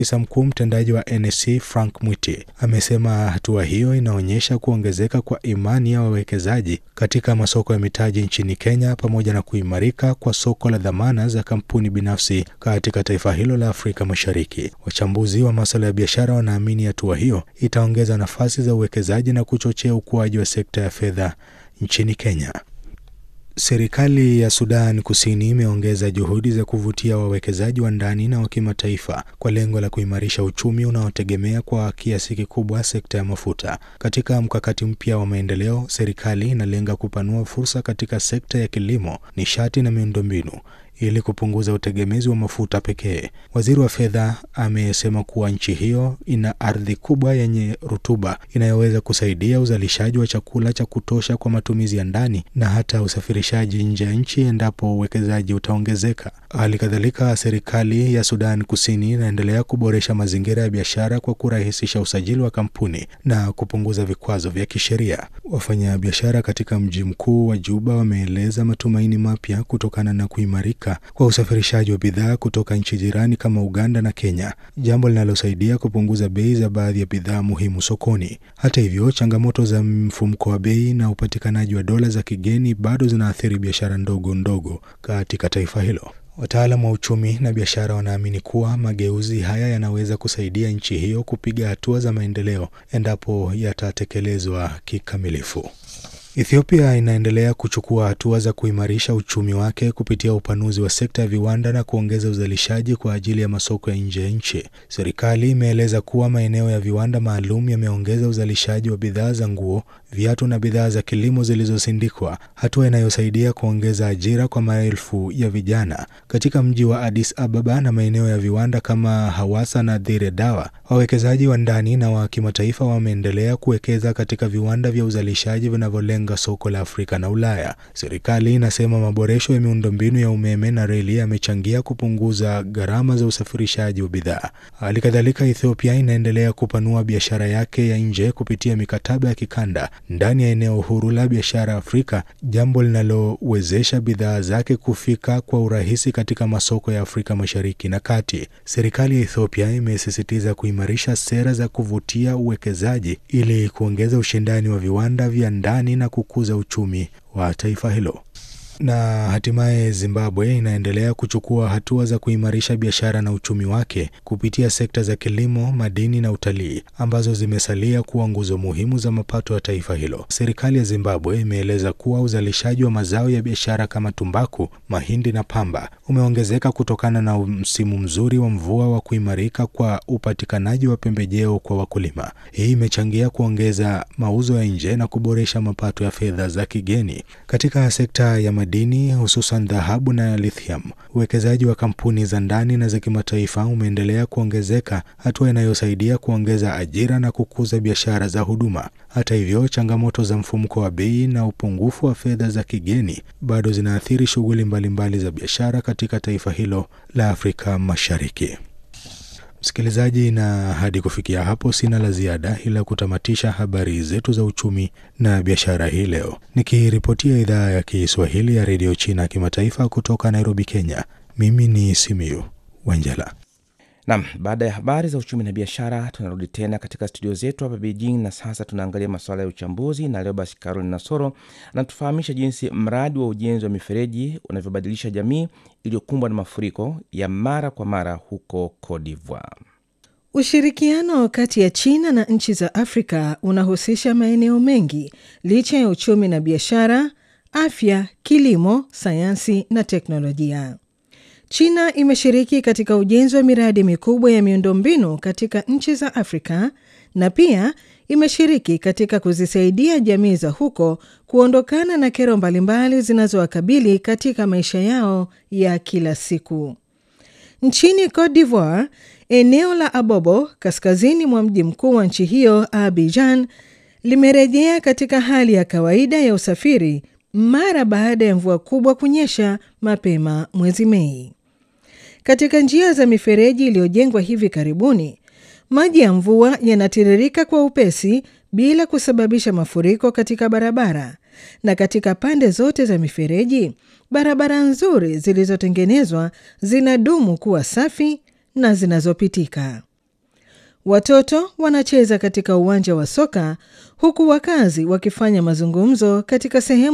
Afisa mkuu mtendaji wa NSC Frank Mwiti amesema hatua hiyo inaonyesha kuongezeka kwa imani ya wawekezaji katika masoko ya mitaji nchini Kenya pamoja na kuimarika kwa soko la dhamana za kampuni binafsi katika taifa hilo la Afrika Mashariki. Wachambuzi wa masuala ya biashara wanaamini hatua hiyo itaongeza nafasi za uwekezaji na kuchochea ukuaji wa sekta ya fedha nchini Kenya. Serikali ya Sudan Kusini imeongeza juhudi za kuvutia wawekezaji wa ndani na wa kimataifa kwa lengo la kuimarisha uchumi unaotegemea kwa kiasi kikubwa sekta ya mafuta. Katika mkakati mpya wa maendeleo, serikali inalenga kupanua fursa katika sekta ya kilimo, nishati na miundombinu ili kupunguza utegemezi wa mafuta pekee. Waziri wa fedha amesema kuwa nchi hiyo ina ardhi kubwa yenye rutuba inayoweza kusaidia uzalishaji wa chakula cha kutosha kwa matumizi ya ndani na hata usafirishaji nje ya nchi endapo uwekezaji utaongezeka. Hali kadhalika, serikali ya Sudan Kusini inaendelea kuboresha mazingira ya biashara kwa kurahisisha usajili wa kampuni na kupunguza vikwazo vya kisheria. Wafanyabiashara katika mji mkuu wa Juba wameeleza matumaini mapya kutokana na kuimarika kwa usafirishaji wa bidhaa kutoka nchi jirani kama Uganda na Kenya, jambo linalosaidia kupunguza bei za baadhi ya bidhaa muhimu sokoni. Hata hivyo, changamoto za mfumuko wa bei na upatikanaji wa dola za kigeni bado zinaathiri biashara ndogo ndogo katika taifa hilo. Wataalamu wa uchumi na biashara wanaamini kuwa mageuzi haya yanaweza kusaidia nchi hiyo kupiga hatua za maendeleo endapo yatatekelezwa kikamilifu. Ethiopia inaendelea kuchukua hatua za kuimarisha uchumi wake kupitia upanuzi wa sekta ya viwanda na kuongeza uzalishaji kwa ajili ya masoko ya nje ya nchi. Serikali imeeleza kuwa maeneo ya viwanda maalum yameongeza uzalishaji wa bidhaa za nguo, viatu na bidhaa za kilimo zilizosindikwa, hatua inayosaidia kuongeza ajira kwa maelfu ya vijana. Katika mji wa Addis Ababa na maeneo ya viwanda kama Hawassa na Dire Dawa, wawekezaji wa ndani na wa kimataifa wameendelea kuwekeza katika viwanda vya uzalishaji vinavyolenga soko la Afrika na Ulaya. Serikali inasema maboresho ya miundombinu ya umeme na reli yamechangia kupunguza gharama za usafirishaji wa bidhaa. Hali kadhalika, Ethiopia inaendelea kupanua biashara yake ya nje kupitia mikataba ya kikanda ndani ya eneo huru la biashara Afrika, jambo linalowezesha bidhaa zake kufika kwa urahisi katika masoko ya Afrika Mashariki na Kati. Serikali ya Ethiopia imesisitiza kuimarisha sera za kuvutia uwekezaji ili kuongeza ushindani wa viwanda vya ndani na kukuza uchumi wa taifa hilo. Na hatimaye Zimbabwe inaendelea kuchukua hatua za kuimarisha biashara na uchumi wake kupitia sekta za kilimo, madini na utalii ambazo zimesalia kuwa nguzo muhimu za mapato ya taifa hilo. Serikali ya Zimbabwe imeeleza kuwa uzalishaji wa mazao ya biashara kama tumbaku, mahindi na pamba umeongezeka kutokana na msimu mzuri wa mvua wa kuimarika kwa upatikanaji wa pembejeo kwa wakulima. Hii imechangia kuongeza mauzo ya nje na kuboresha mapato ya fedha za kigeni. Katika sekta ya madini hususan dhahabu na lithium, uwekezaji wa kampuni za ndani na za kimataifa umeendelea kuongezeka, hatua inayosaidia kuongeza ajira na kukuza biashara za huduma. Hata hivyo, changamoto za mfumuko wa bei na upungufu wa fedha za kigeni bado zinaathiri shughuli mbalimbali za biashara katika taifa hilo la Afrika Mashariki. Msikilizaji, na hadi kufikia hapo sina la ziada ila kutamatisha habari zetu za uchumi na biashara hii leo, nikiripotia idhaa ya Kiswahili ya redio China kimataifa kutoka Nairobi, Kenya. Mimi ni Simiyu Wanjala. Nam, baada ya habari za uchumi na biashara, tunarudi tena katika studio zetu hapa Beijing, na sasa tunaangalia masuala ya uchambuzi, na leo basi Carol Nasoro anatufahamisha jinsi mradi wa ujenzi wa mifereji unavyobadilisha jamii iliyokumbwa na mafuriko ya mara kwa mara huko Cote d'Ivoire. Ushirikiano kati ya China na nchi za Afrika unahusisha maeneo mengi licha ya uchumi na biashara, afya, kilimo, sayansi na teknolojia. China imeshiriki katika ujenzi wa miradi mikubwa ya miundombinu katika nchi za Afrika na pia imeshiriki katika kuzisaidia jamii za huko kuondokana na kero mbalimbali zinazowakabili katika maisha yao ya kila siku. Nchini Cote d'Ivoire, eneo la Abobo kaskazini mwa mji mkuu wa nchi hiyo Abidjan limerejea katika hali ya kawaida ya usafiri mara baada ya mvua kubwa kunyesha mapema mwezi Mei. Katika njia za mifereji iliyojengwa hivi karibuni, maji ya mvua yanatiririka kwa upesi bila kusababisha mafuriko katika barabara, na katika pande zote za mifereji, barabara nzuri zilizotengenezwa zinadumu kuwa safi na zinazopitika. Watoto wanacheza katika uwanja wa soka huku wakazi wakifanya mazungumzo katika sehemu